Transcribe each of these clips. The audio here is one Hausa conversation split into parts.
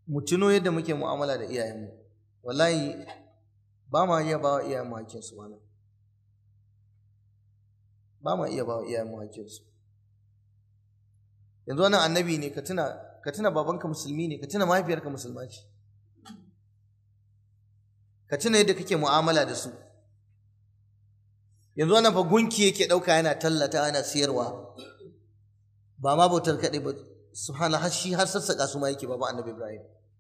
mu tuno yadda muke mu'amala da iyayenmu wallahi ba ma iya ba wa iyayenmu hakkinsu wannan ba ma iya ba wa iyayenmu hakkinsu yanzu wannan annabi ne ka tuna ka tuna babanka musulmi ne ka tuna mahaifiyarka musulma ce ka tuna yadda kake mu'amala da su yanzu wannan fa gunki yake ɗauka yana tallata yana siyarwa ba ma bautar kaɗai ba subhana har shi har sassaƙa su ma yake baba annabi ibrahim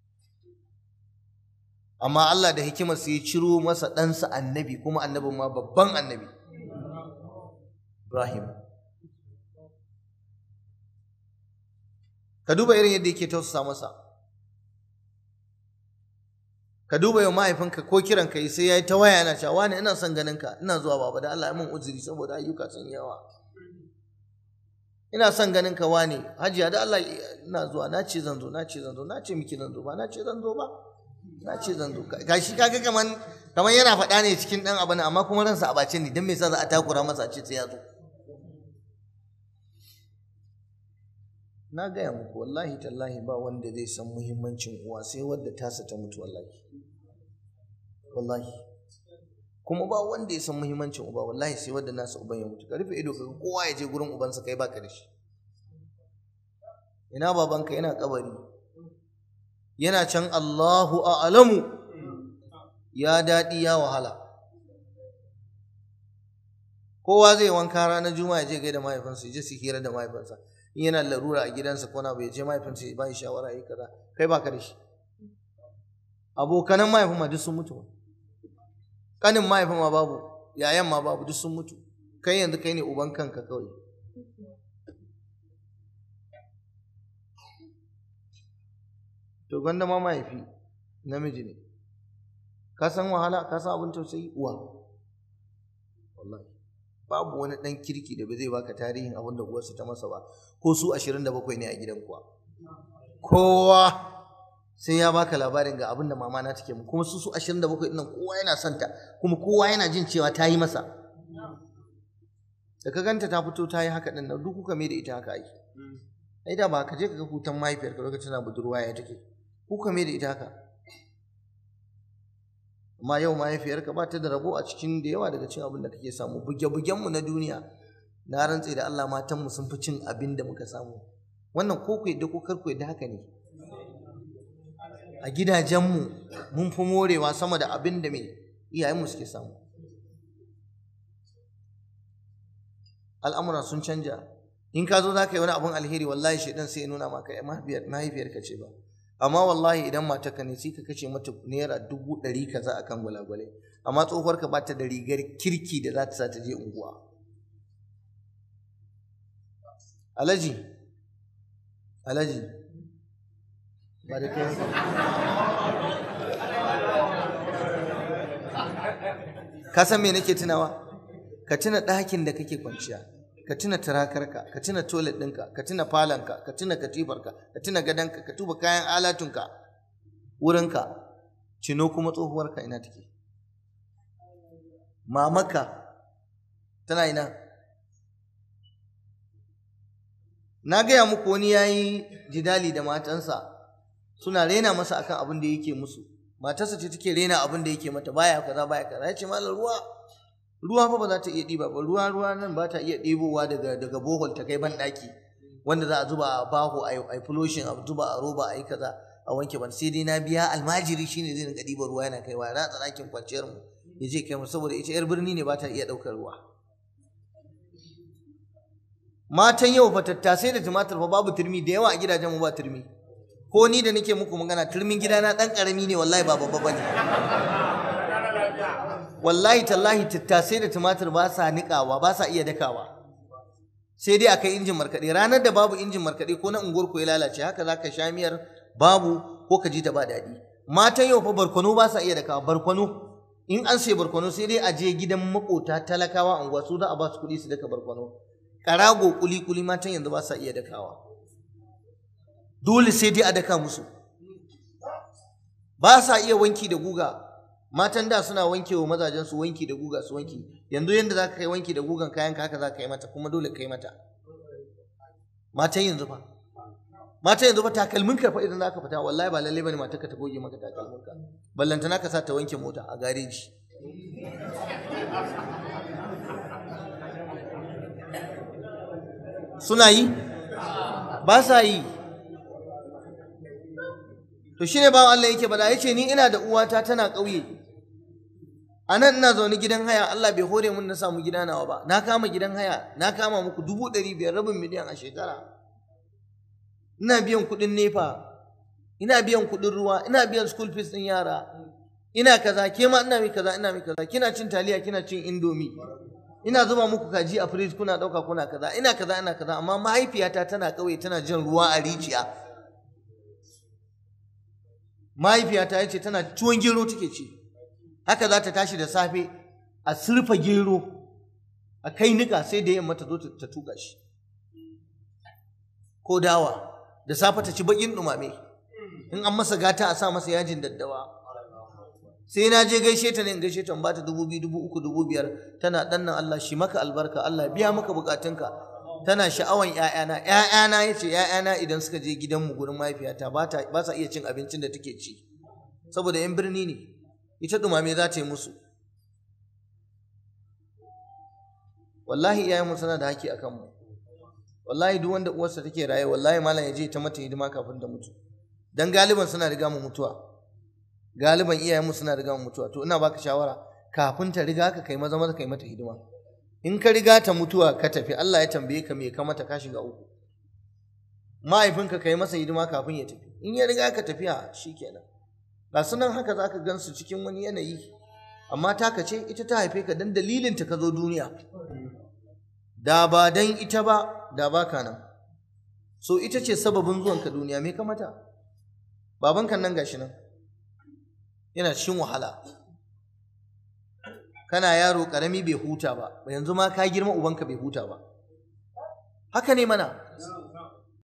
amma Allah da hikimar ya ciro masa ɗansa annabi kuma annabin ma babban annabi ibrahim ka duba irin yadda yake tausasa masa ka duba yau mahaifinka ko kiran ka yi sai ya yi ta waya yana cewa wani ina son ganin ka ina zuwa baba da Allah ya min uzuri saboda ayyuka sun yawa ina son ganin ka wani hajiya da Allah ina zuwa na ce zan zo na ce zan zo na ce miki zan zo ba na ce zan zo ba na ce zan zo gashi kaga kaman kaman yana faɗa ne cikin ɗan abu amma kuma ransa a bace ne dan me yasa za a takura masa a ce sai ya zo na gaya muku wallahi tallahi ba wanda zai san muhimmancin uwa sai wadda tasa ta mutu wallahi wallahi kuma ba wanda ya san muhimmancin uba wallahi sai wadda nasa uban ya mutu ka rufe ido kaga kowa ya je gurin ubansa kai baka da shi ina babanka yana kabari yana can Allahu a'lamu ya daɗi ya wahala kowa zai wanka ranar juma'a ya je gaida mahaifinsa ya je su hira da mahaifinsa in yana larura a gidansa ko na bai je mahaifinsa ya bai shawara yi kaza kai baka da shi abokanan mahaifin ma duk sun mutu kanin mahaifin ma babu yayan ma babu duk sun mutu kai yanzu kai ne uban kanka kawai to gwanda ma mahaifi namiji ne ka san wahala ka san abin tausayi uwa wallahi babu wani ɗan kirki da ba zai baka tarihin abin da uwarsa ta masa ba ko su ashirin da bakwai ne a gidan kuwa kowa sai ya baka labarin ga abin da mama na take mu kuma su su ashirin da bakwai ɗin kowa yana son ta kuma kowa yana jin cewa ta yi masa da ka ganta ta fito ta yi haka ɗin nan duk kuka mai da ita haka ake ai da ba ka je ka ga hutan mahaifiyarka lokacin tana budurwa ya take kuka mai da ita haka amma yau mahaifiyarka ba ta da rabo a cikin da yawa daga cin abin da kake samu buge-bugenmu na duniya na rantse da Allah matanmu sun fi cin abin da muka samu wannan ko ku yadda ko kar ku yadda haka ne a gidajenmu mun fi morewa sama da abin da mai iyayenmu suke samu al'amura sun canja in ka zo za ka yi wani abin alheri wallahi shaidan sai ya nuna maka mahaifiyarka ce ba amma wallahi idan matarka ne sai ka kashe mata naira dubu ɗari kaza a kan gwalagwalai amma tsohuwarka ba ta da rigar kirki da za ta sa ta je unguwa alaji alaji ba da kai ka san me nake tunawa ka tuna ɗakin da kake kwanciya ka tuna turakarka ka tuna toilet ɗinka ka tuna falonka ka tuna katifarka ka tuna gadonka ka tuba kayan alatunka wurinka cino kuma tsohuwarka ina take mamaka tana ina na gaya muku wani ya yi jidali da matansa suna rena masa akan abin da yake musu matarsa ce take rena abin da yake mata baya kaza baya kaza ya ce malar ruwa ruwa fa ba za ta iya ɗiba ba ruwa ruwa nan ba ta iya ɗebowa daga daga bohol ta kai ban ɗaki wanda za a zuba a baho a yi fuloshin a zuba a roba a yi kaza a wanke ban sai dai na biya almajiri shine zai rinka ɗiba ruwa yana kaiwa ratsa ɗakin kwanciyar mu ya je kai mu saboda ita yar birni ne ba ta iya ɗaukar ruwa matan yau fa tattasai da tumatir fa babu turmi da yawa a gidajen mu ba turmi ko ni da nake muku magana turmin gidana ɗan ƙarami ne wallahi ba babba bane wallahi tallahi tattasai da tumatir ba sa niƙawa ba sa iya dakawa sai dai akai injin markaɗe ranar da babu injin markaɗe ko na unguwar ko ya lalace haka za ka sha miyar babu ko ka ji ta ba daɗi matan yau fa barkwano ba sa iya dakawa barkwano in an sai barkwano sai dai a je gidan makota talakawa unguwa su za a ba su kuɗi su daka barkwano ƙarago kuli kuli matan yanzu ba sa iya dakawa dole sai dai a daka musu ba sa iya wanki da guga matan da suna wanke wa mazajen su wanki da guga su wanki yanzu yanda za ka kai wanki da gugan kayan ka haka za ka yi mata kuma dole ka yi mata matan yanzu fa mata yanzu fa takalmin ka fa idan zaka fita wallahi ba lalle bane mata ka ta goge maka takalmin ka ballanta naka sa ta wanke mota a gareji suna yi ba sa yi to shine bawan Allah yake bada yace ni ina da uwata tana ƙauye a nan ina zaune gidan haya Allah bai hore mun na samu gida nawa ba na kama gidan haya na kama muku dubu ɗari biyar rabin miliyan a shekara ina biyan kuɗin nefa ina biyan kuɗin ruwa ina biyan school fees ɗin yara ina kaza ke ma ina mi kaza ina mi kaza kina cin taliya kina cin indomi ina zuba muku kaji a fridge kuna ɗauka kuna kaza ina kaza ina kaza amma mahaifiyata tana ƙauye tana jin ruwa a rijiya mahaifiyata ya ce tana tuwon gero take ci haka za ta tashi da safe a surfa gero a kai nika sai da yamma ta zo ta tuka shi ko dawa da safe ta ci bakin dumame in an masa gata a sa masa yajin daddawa sai na je gaishe ta ne in gaishe ta in bata dubu biyu dubu uku dubu biyar tana dan nan Allah shi maka albarka Allah biya maka bukatunka tana sha'awan ƴaƴana ƴaƴana yace ƴaƴana idan suka je gidanmu gurin mahaifiyata ba ta ba sa iya cin abincin da take ci saboda yan birni ne ita dumame za ta yi musu wallahi iyayenmu suna da haƙƙi akan mu wallahi duk wanda uwarsa take raye wallahi malam ya je ta mata hidima kafin ta mutu dan galiban suna riga mu mutuwa galiban iyayenmu suna riga mu mutuwa to ina baka shawara kafin ta riga ka kai maza maza kai mata hidima in ka riga ta mutuwa ka tafi Allah ya tambaye ka me ka mata ka shiga uku mahaifinka kai masa hidima kafin ya tafi in ya riga ka tafiya shikenan ga sunan haka zaka gansu cikin wani yanayi amma taka ce ita ta haife ka dan dalilin ta ka zo duniya da ba dan ita ba da baka nan so ita ce sababin zuwan ka duniya me ka mata babanka nan gashi nan yana cikin wahala kana yaro karami bai huta ba yanzu ma ka girma ubanka bai huta ba haka ne mana